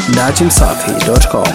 datimsafi.com.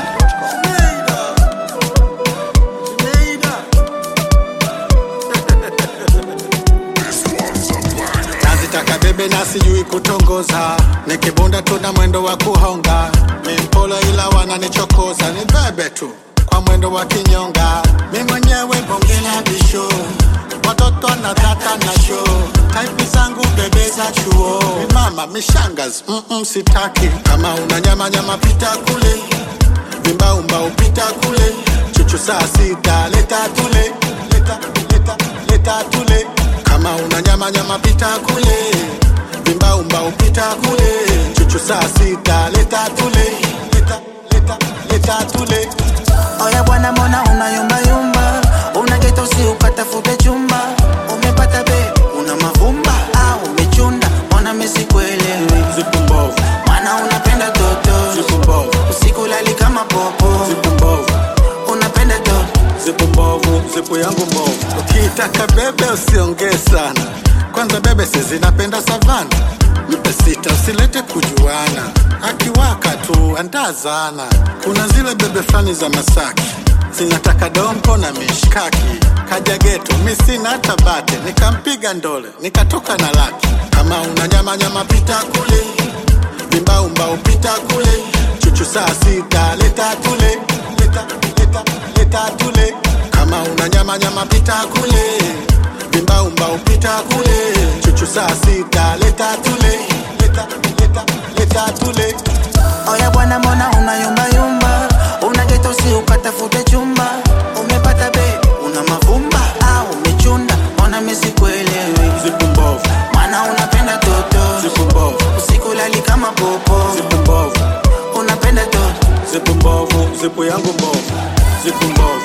nazitaka bebe na sijui kutongoza nikibunda tuna mwendo wa kuhonga mimpolo ila wananichokoza ni bebe tu kwa mwendo wa kinyonga mi mwenyewe bonge la bisho watoto na tata na sho taipi zangu bebe za chuo Mi mama mishangas mm-mm, sitaki kama una nyama nyama pita kule vimbaumba upita kule chuchu saa sita leta tule leta, leta, leta tule kama una nyama nyama pita kule vimbaumba upita kule chuchu saa sita leta tule leta, leta, leta tule Oya bwana, mbona unayumbayumba? Unageta usi ukatafute chumba, umepata be, una mavumba au umechunda? Mbona mimi sikuelewi? zipu mbovu Maana unapenda toto, zipu mbovu usiku lali kama popo, zipu mbovu unapenda toto zipu mbovu zipu yangu mbovu ukiitaka bebe usiongee sana kwanza bebe sizinapenda savana mpe sita usilete kujuana akiwaka tu andazana kuna zile bebe fulani za masaki zinataka dompo na mishkaki kaja geto mi sina hata bate nikampiga ndole nikatoka na laki kama una nyama nyama pita kule vimbaumba upita kule chuchu saa sita leta tule leta, leta, leta tule kama una nyama nyama pita kule vimbaumba upita kule chuchu saa sita leta tule leta, leta, leta tule Oya bwana, mbona unayumbayumba? Unageta usi ukatafute chumba, umepata be, una mavumba au umechunda? Mbona mimi sikuelewi? zipu mbovu Maana unapenda toto, zipu mbovu usiku lali kama popo, zipu mbovu unapenda toto zipu mbovu zipu yangu mbovu zipu mbovu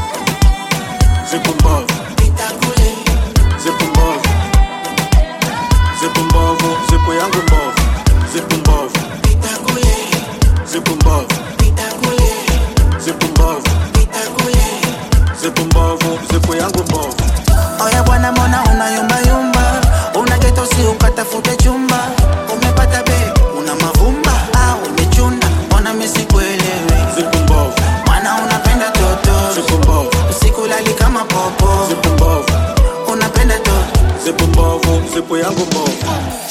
zipu mbovu pita kule zipu mbovu zipu mbovu zipu yangu mbovu zipu mbovu pita kule zipu mbovu pita kule zipu mbovu pita kule zipu mbovu zipu yangu mbovu Oya bwana, mbona unayumbayumba? Unageta usi ukatafute chumba, umepata be, una mavumba au umechunda? Mbona mimi sikuelewi? zipu mbovu Maana unapenda toto, zipu mbovu usiku lali kama popo, zipu mbovu unapenda toto zipu mbovu zipu yangu mbovu